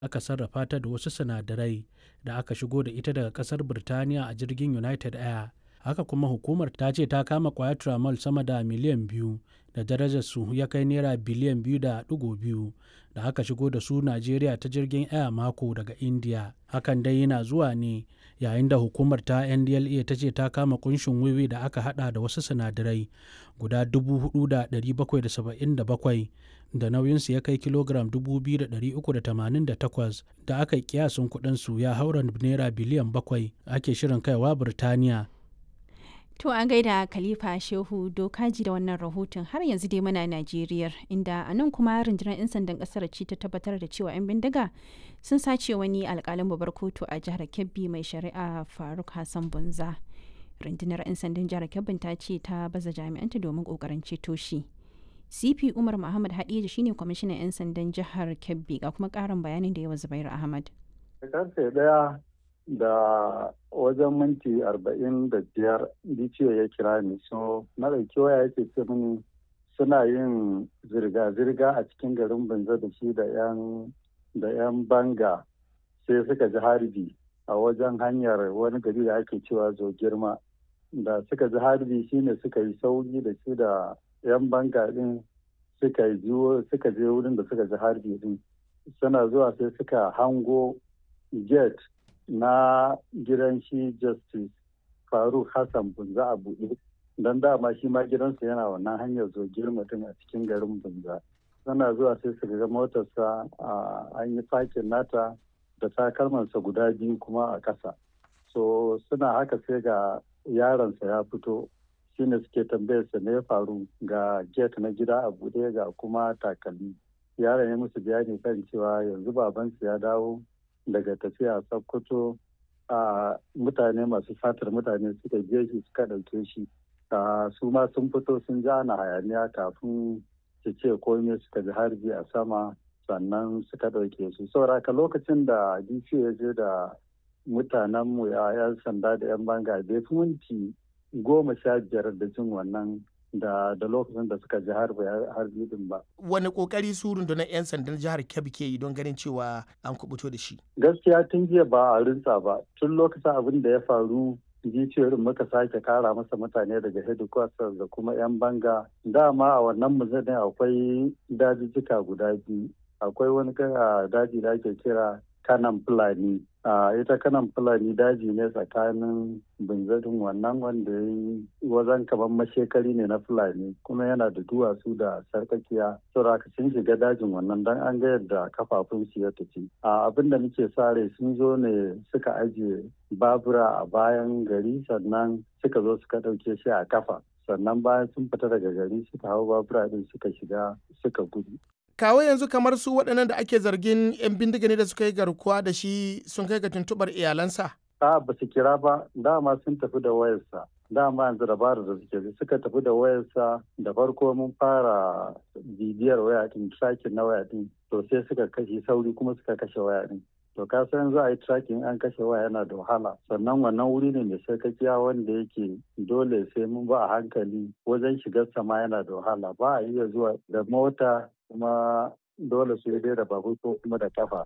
aka sarrafa ta da wasu sinadarai da aka shigo da ita daga kasar Birtaniya a jirgin United Air. Haka kuma hukumar ta ce ta kama kwayar tramal sama da miliyan biyu da darajar su ya kai naira biliyan biyu da ɗigo biyu da aka shigo da su Najeriya ta jirgin Air Mako daga India. Hakan dai yana zuwa ne yayin da hukumar ta NDLA ta ce ta kama kunshin wiwi da aka hada da wasu sinadarai guda 4,777 da nauyinsu ya kai kilogram 2,388 da aka yi kiyasin kudinsu ya haura naira biliyan bakwai ake shirin kaiwa Birtaniya. To an gaida Khalifa Shehu Dokaji da wannan rahoton har yanzu dai muna Najeriya inda a nan kuma rundunar 'yan sandan kasar ce ta tabbatar da cewa 'yan bindiga sun sace wani alkalin babbar kotu a jihar Kebbi mai shari'a Faruk Hassan Bunza. Rundunar 'yan sandan jihar Kebbi ta ce ta baza jami'anta domin kokarin ceto shi. CP Umar Muhammad Hadija shine kwamishinan 'yan sandan jihar Kebbi ga kuma karin bayanin da yawa Zubair Ahmad. Karfe daya da wajen minti arba'in da biyar DCO ya kira ni so na ɗauki waya yake ce mini suna yin zirga-zirga a cikin garin banza da shi da 'yan da 'yan banga sai suka ji harbi a wajen hanyar wani gari da ake cewa zo girma da suka ji harbi shine suka yi sauki da shi da 'yan banga din suka yi suka je wurin da suka ji harbi din suna zuwa sai suka hango gate na gidan shi justice faruk hassan bunza a buɗe don dama shi ma gidansa yana wannan hanyar zo girma din a cikin garin bunza suna zuwa sai su ga motarsa an yi fakin nata da takalmansa guda biyu kuma a ƙasa so suna haka sai ga yaronsa ya fito shine suke tambayarsa ne ya faru ga gate na gida a buɗe ga kuma takalmi yaron ya musu bayani kan cewa yanzu babansu ya dawo daga tafiya sokoto a mutane masu fatar mutane suka je shi suka ɗauke shi su ma sun fito sun ja na hayaniya kafin su ce komai suka ji harbi a sama sannan suka ɗauke su sauraka lokacin da dc ya je da mutanenmu ya yan sanda da yan banga bai fi minti goma sha biyar da jin wannan da da lokacin da suka ji harbi harbi din ba. Wani kokari su rundunar 'yan sandan jihar Kebbi ke yi don ganin cewa an kubuto da shi? Gaskiya tun jiya ba a rinsa ba. Tun lokacin abin da ya faru jiciyoyin muka sake kara masa mutane daga headquarters da kuma 'yan banga. Dama a wannan muzanin akwai dajijjika guda biyu. Akwai wani daji da ake kira kanan fulani a ita kanan fulani daji ne tsakanin binzarin wannan wanda ya yi wazan kamar mashekari ne na fulani kuma yana da duwatsu da sarkakiya saboda sun shiga dajin wannan dan an ga yadda kafafun su ya tafi a abin da muke sare sun zo ne suka ajiye babura a bayan gari sannan suka zo suka ɗauke shi a kafa sannan bayan sun fita daga gari suka hau babura din suka shiga suka gudu kawo yanzu kamar su waɗannan da ake zargin 'yan bindiga ne da suka yi garkuwa da shi sun kai ga tuntuɓar iyalansa? A ba su kira ba dama sun tafi da wayarsa dama yanzu dabarar da suke suka tafi da wayarsa da farko mun fara bibiyar waya din tracking na waya din to sai suka kashe sauri kuma suka kashe waya din to ka san za a yi tracking an kashe waya yana da wahala sannan wannan wuri ne mai sarkakiya wanda yake dole sai mun ba a hankali wajen shigar sama yana da wahala ba a iya zuwa da mota kuma dole su dai da babur ko kuma da kafa.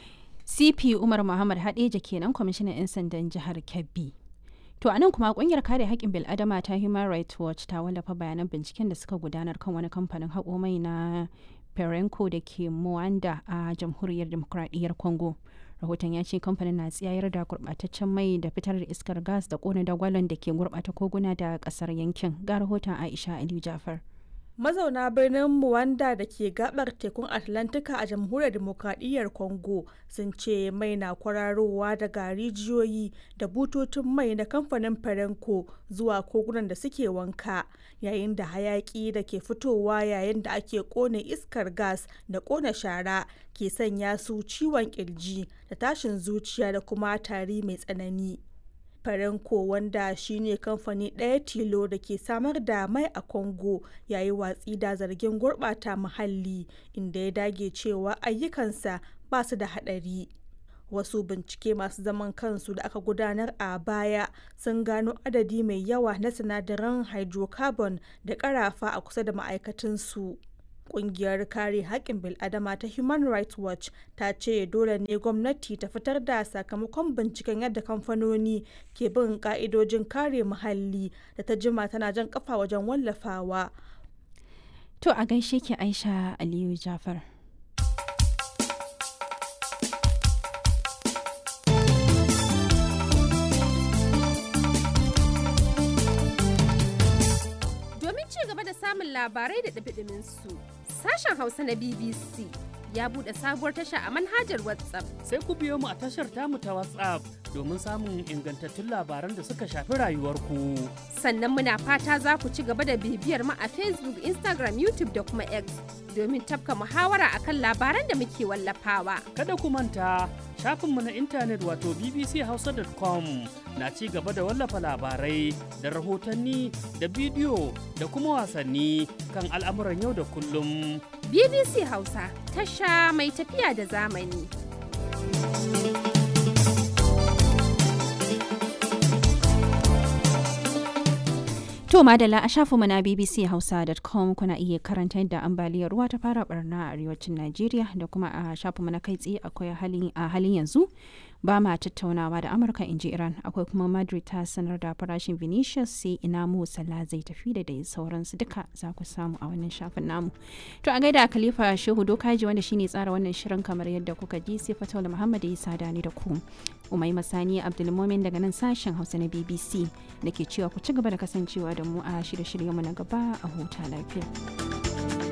CP Umar Muhammad Hadeja kenan kwamishinan 'yan sandan jihar Kebbi. To anan kuma kungiyar kare haƙƙin bil'adama ta Human Rights Watch ta wallafa bayanan binciken da suka gudanar kan wani kamfanin haƙo mai na Perenco da ke Muanda a jamhuriyar demokradiyyar Congo. Rahoton ya ce kamfanin na tsayar da gurɓataccen mai da fitar da iskar gas da ƙona dagwalon da ke gurɓata koguna da ƙasar yankin. Ga rahoton Aisha Aliyu Jafar. mazauna birnin Muwanda da ke gabar tekun Atlantika a jamhuriyar demokradiyyar Congo sun ce mai na kwararowa daga rijiyoyi da bututun mai na kamfanin Perenco zuwa kogunan da suke wanka yayin da hayaki da ke fitowa yayin da ake kone iskar gas da kone shara ke sanya su ciwon kirji da tashin zuciya da kuma tari mai tsanani. Farenko wanda shine kamfani ɗaya tilo da ke samar da mai a Congo yayi watsi da zargin gurɓata muhalli inda ya dage cewa ayyukansa ba su da haɗari. Wasu bincike masu zaman kansu da aka gudanar a baya sun gano adadi mai yawa na sinadaran hydrocarbon da ƙarafa a kusa da ma'aikatansu. Ƙungiyar kare haƙƙin bil'adama ta Human Rights Watch ta ce dole ne gwamnati ta fitar da sakamakon binciken yadda kamfanoni ke bin ƙa'idojin kare muhalli da ta jima tana jan ƙafa wajen wallafawa. To a gaishe ki Aisha Aliyu Jafar. Domin ci gaba da samun labarai da ɗabiɗimin su, sashen Hausa na BBC ya buɗe sabuwar tasha a manhajar WhatsApp. Sai ku biyo mu a tashar tamu ta WhatsApp domin samun ingantattun labaran da suka shafi rayuwarku. Sannan muna fata za ku ci gaba da bibiyar mu a Facebook, Instagram, YouTube da kuma X domin tafka muhawara akan labaran da muke wallafawa. Kada ku manta shafinmu na intanet wato bbchausa.com na ci gaba da wallafa labarai da rahotanni da bidiyo da kuma wasanni kan al'amuran yau da kullum. BBC Hausa tasha mai tafiya da zamani. To madalla a shafinmu na bbchausa.com kuna iya karanta yadda ambaliyar ruwa ta fara barna a arewacin Najeriya da kuma a shafinmu na kai tsaye akwai a halin yanzu ba ma tattaunawa da Amurka in ji Iran akwai kuma Madrid ta sanar da farashin Vinicius sai ina mu Salah zai tafi da dai sauransu duka za ku samu a wannan shafin namu. To a gaida Khalifa Shehu Dokaji wanda shine tsara wannan shirin kamar yadda kuka ji sai Fataula Muhammad ya sada ni da ku. Umai Masani Abdulmomin daga nan sashen Hausa na BBC da ke cewa ku ci gaba da kasancewa da mu a shirye-shiryenmu na gaba a huta lafiya.